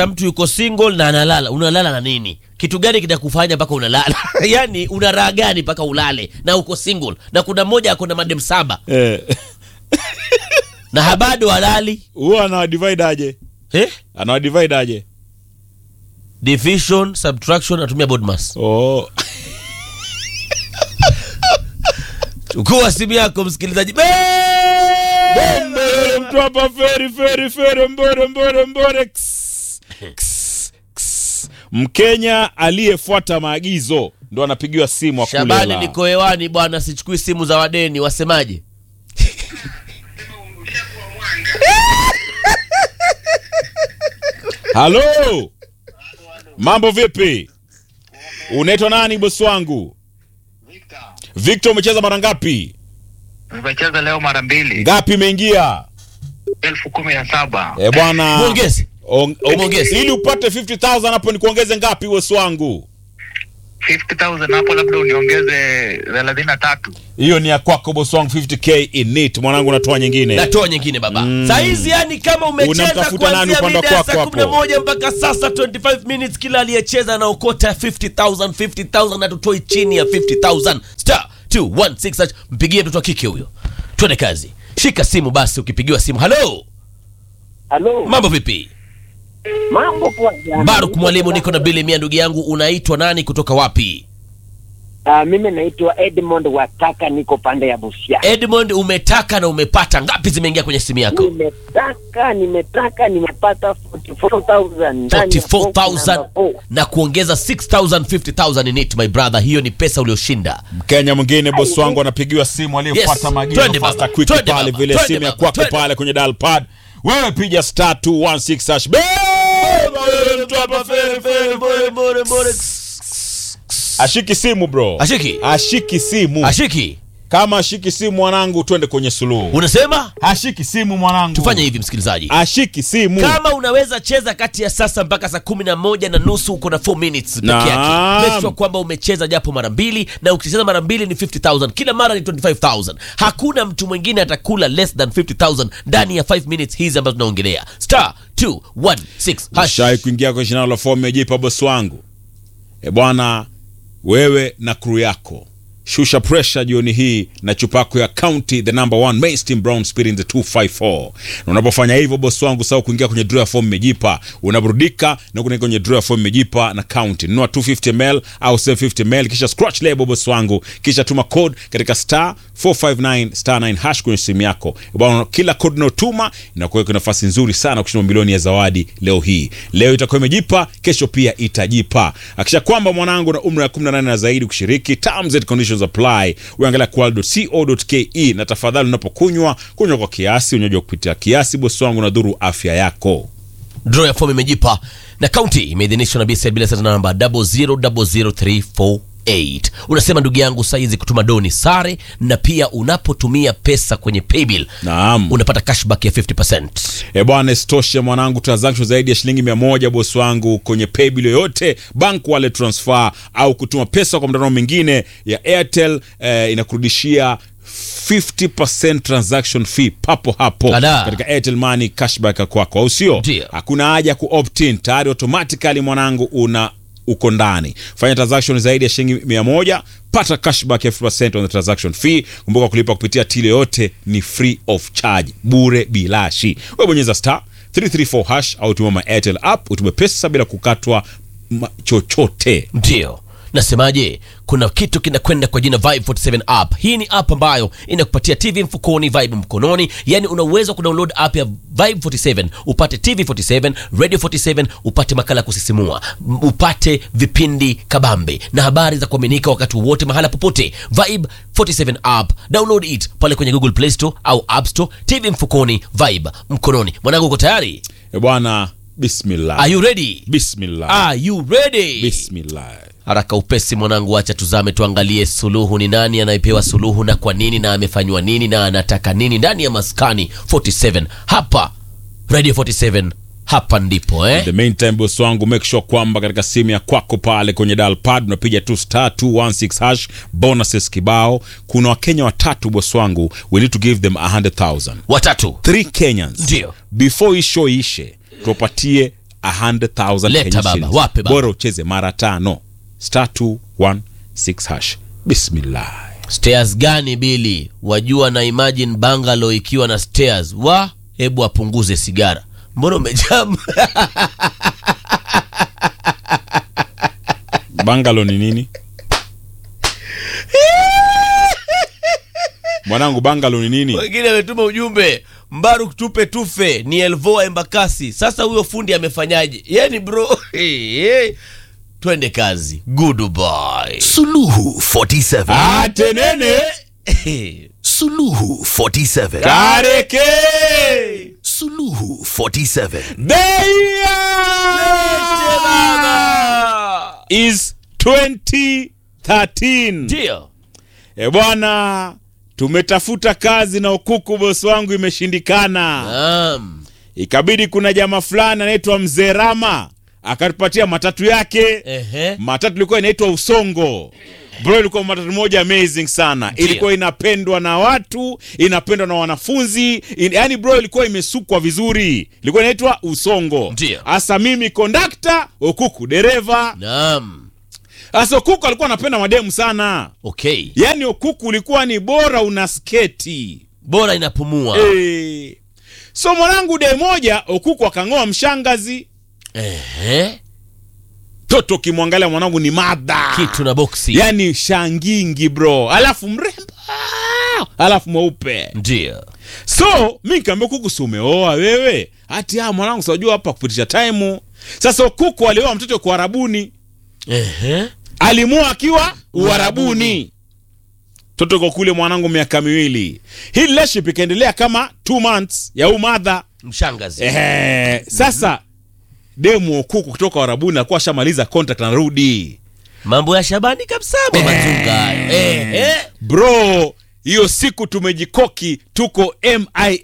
mtu yuko single na analala unalala na nini kitu gani kitakufanya mpaka unalala yani una raha gani mpaka ulale na uko single na kuna mmoja ako na madem saba Eh, na habado halali huwa anawadivide aje eh? anawadivide aje division subtraction natumia bodmas oh. chukua simu yako msikilizaji Be- Mbele mtu hapa feri feri feri mbore mbore mbore Ks, ks, ks. mkenya aliyefuata maagizo ndo anapigiwa simu akule shabani hela. niko hewani bwana sichukui simu za wadeni wasemaje halo mambo vipi unaitwa nani bosi wangu victor umecheza mara ngapi Nimecheza leo mara mbili, ngapi imeingia elfu kumi na saba. e bwana Muongeze. On- on- Muongeze. ili upate 50000 hapo nikuongeze ngapi bosi wangu 50,000 hapo, labda uniongeze thelathini na tatu. hiyo ni ya kwako bosi wangu 50k in it mwanangu natoa nyingine natoa nyingine baba mm. saizi yani kama umecheza Unamtafuta nani kuanzia upande mida ya wako saa hapo? kumi na moja mpaka sasa 25 minutes kila aliyecheza anaokota 50000 50000 na tutoi chini ya 50000 star 216 hash. mpigie mtoto wa kike huyo twende kazi shika simu basi ukipigiwa simu halo Halo, mambo vipi mambo poa jana. baruk mwalimu niko na bili mia ndugu yangu unaitwa nani kutoka wapi Ah, mimi naitwa Edmond Wataka, niko pande ya Busia. edmond umetaka na umepata ngapi zimeingia kwenye simu yako Nimetaka, nimetaka, nimepata 44,000 ndani ya box 44000 number four. na kuongeza 6000 50000 in it my brother hiyo ni pesa ulioshinda mkenya mwingine bosi wangu anapigiwa simu aliyefuata Yes. maagizo Twende fasta baba. quick Twende pale baba. vile Twende simu ya baba. kwako Twende. pale kwenye dial pad wewe piga star 216 hash Beba wewe mtu hapa fere fere fere ashiki simu bro Ashiki? ashiki simu ashiki kama ashiki simu mwanangu twende kwenye suluhu unasema ashiki simu mwanangu tufanye hivi msikilizaji ashiki simu kama unaweza cheza kati ya sasa mpaka saa kumi na moja na nusu uko na 4 minutes peke Naam. yake make sure kwamba umecheza japo mara mbili na ukicheza mara mbili ni 50000 kila mara ni 25000 hakuna mtu mwingine atakula less than 50000 ndani ya 5 minutes hizi ambazo tunaongelea star 216 hash shai kuingia kwenye shindano la fomu ya jipa bosi wangu e bwana wewe na crew yako shusha pressure jioni hii na chupa yako ya county the number one mainstream brown spirit in the 254 na unapofanya hivyo bosi wangu sawa kuingia kwenye draw ya fomu mejipa unaburudika na kuingia kwenye draw ya fomu mejipa na county nunua 250 ml au 750 ml kisha scratch label bosi wangu kisha tuma code katika star 459 star 9 hash kwenye simu yako bwana kila code unayotuma inakuweka nafasi nzuri sana kushinda milioni ya zawadi leo hii leo itakuwa imejipa kesho pia itajipa akisha kwamba mwanangu na umri wa 18 na zaidi kushiriki terms and conditions apply uangalia qual.co.ke na tafadhali unapokunywa kunywa kwa kiasi unywaji wa kupitia kiasi bosi wangu na dhuru afya yako draw ya fomu imejipa na kaunti imeidhinishwa na BCL bila sasa namba 0000348 unasema ndugu yangu saizi kutuma doni sare na pia unapotumia pesa kwenye paybill naam unapata cashback ya 50 E bwana, isitoshe mwanangu, transaction zaidi ya shilingi mia moja bosi wangu kwenye paybill yoyote, bank wallet transfer au kutuma pesa kwa mtandao mwingine ya Airtel eh, inakurudishia 50% transaction fee papo hapo Ala. katika Airtel Money cashback ya kwako, au sio? Ndio. Hakuna haja ku opt in, tayari automatically mwanangu una uko ndani. Fanya transaction zaidi ya shilingi mia moja pata cashback ya 50% on the transaction fee. Kumbuka kulipa kupitia tile yote ni free of charge, bure bilashi. Wewe bonyeza star 334 hash au tuma my Airtel app utume pesa bila kukatwa ma- chochote. ndio nasemaje kuna kitu kinakwenda kwa jina Vibe 47 app hii ni app ambayo inakupatia tv mfukoni vibe mkononi yani una uwezo wa kudownload app ya Vibe 47 upate tv 47 radio 47 upate makala ya kusisimua m- upate vipindi kabambe na habari za kuaminika wakati wowote mahala popote Vibe 47 app download it pale kwenye google play store au app store tv mfukoni Vibe mkononi mwanangu uko tayari E bwana, bismillah. are you ready Bismillah. are you ready Bismillah. haraka upesi mwanangu acha tuzame tuangalie suluhu ni nani anayepewa suluhu na kwa nini na amefanywa nini na anataka nini ndani ya maskani 47 hapa radio 47 hapa ndipo eh? the meantime boss wangu make sure kwamba katika simu ya kwako pale kwenye dial pad unapiga tu star 216 hash bonuses kibao kuna wakenya watatu boss wangu we need to give them 100000 watatu three kenyans Ndio. before hii show ishe tuwapatie 100,000 Leta Kenyan baba, shillings. wape baba. bora ucheze mara tano star 216 hash bismillah stairs gani bili wajua na imagine bangalo ikiwa na stairs wa hebu apunguze sigara mbona umejam bangalo ni nini mwanangu bangalo ni nini wengine ametuma ujumbe mbaruk tupe tufe ni elvoa embakasi sasa huyo fundi amefanyaje yani bro hey, hey. twende kazi goodbye Suluhu 47. atenene Suluhu 47. kareke Suluhu 47. Beia is 2013 ndio e bwana tumetafuta kazi na ukuku bosi wangu imeshindikana Naam. ikabidi kuna jamaa fulani anaitwa mzee rama akatupatia matatu yake Ehe. matatu ilikuwa inaitwa usongo bro ilikuwa matatu moja amazing sana Ndio. ilikuwa inapendwa na watu inapendwa na wanafunzi in, yani bro ilikuwa imesukwa vizuri ilikuwa inaitwa usongo Ndio. hasa mimi kondakta okuku dereva Naam. hasa okuku alikuwa anapenda mademu sana okay yaani okuku ulikuwa ni bora una sketi bora inapumua Eh. so mwanangu de moja okuku akang'oa mshangazi Ehe. toto ukimwangalia mwanangu ni madha kitu na boksi yani shangingi bro alafu mrembo alafu mweupe ndio so mi nikaambia kuku si umeoa wewe hati ah mwanangu sajua hapa kupitisha taimu sasa kuku alioa mtoto kwa arabuni Ehe. alimua akiwa uarabuni toto ko kule mwanangu miaka miwili hii relationship ikaendelea kama two months ya umadha mshangazi Ehe, sasa demu kuku kutoka warabuni alikuwa ashamaliza contract anarudi mambo ya shabani kabisa mamazunga hayo Ehe. bro hiyo siku tumejikoki tuko mia